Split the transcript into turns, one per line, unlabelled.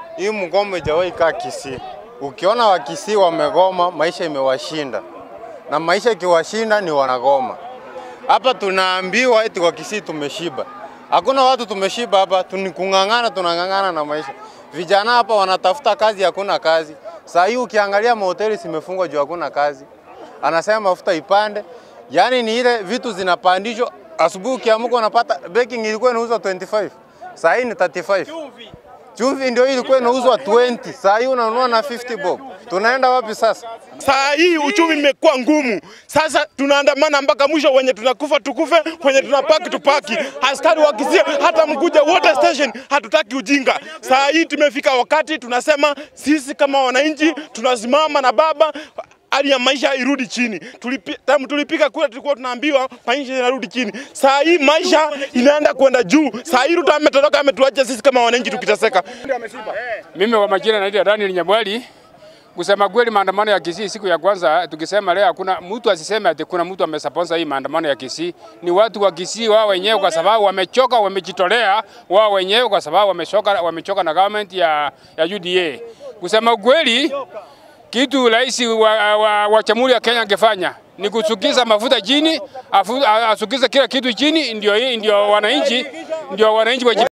hii mgomo ijawahi kaa Kisii. Ukiona Wakisii wamegoma, maisha imewashinda, na maisha ikiwashinda ni wanagoma. Hapa tunaambiwa eti kwa Kisii tumeshiba. Hakuna watu tumeshiba hapa, tunikung'ang'ana, tunang'ang'ana na maisha. Vijana hapa wanatafuta kazi, hakuna kazi. Saa hii ukiangalia mahoteli zimefungwa juu hakuna kazi, anasema mafuta ipande, yaani ni ile vitu zinapandishwa. Asubuhi ukiamka unapata baking ilikuwa inauzwa 25 saa hii ni 35. Chumvi ndio ilikuwa inauzwa 20, saa hii unanunua na 50 bob. Tunaenda wapi sasa?
Saa hii uchumi imekuwa ngumu. Sasa tunaandamana mpaka mwisho, wenye tunakufa tukufe, wenye tunapaki tupaki. Askari wakisia hata mkuja water station, hatutaki ujinga. Saa hii tumefika wakati tunasema sisi kama wananchi tunasimama na baba hali ya maisha irudi chini. Tulipi, tamu tulipiga kura tulikuwa tunaambiwa maisha inarudi chini. Saa hii maisha inaenda kwenda juu. Saa hii Ruto ametoroka, ametuacha sisi kama wananchi tukiteseka.
Mimi kwa majina naitwa Daniel Nyabwali. Kusema kweli, maandamano ya Kisii siku ya kwanza, tukisema leo hakuna mtu asiseme ati kuna mtu amesaponsha hii maandamano ya Kisii. Ni watu wa Kisii wao wenyewe, kwa sababu wamechoka, wamejitolea wao wenyewe, kwa sababu wamechoka, wamechoka na government ya, ya UDA. Kusema kweli, kitu rais wa, wa, wa Jamhuri ya Kenya angefanya ni kusukiza mafuta chini, afu- asukize kila kitu chini, ndio ndio wananchi ndio wananchi waji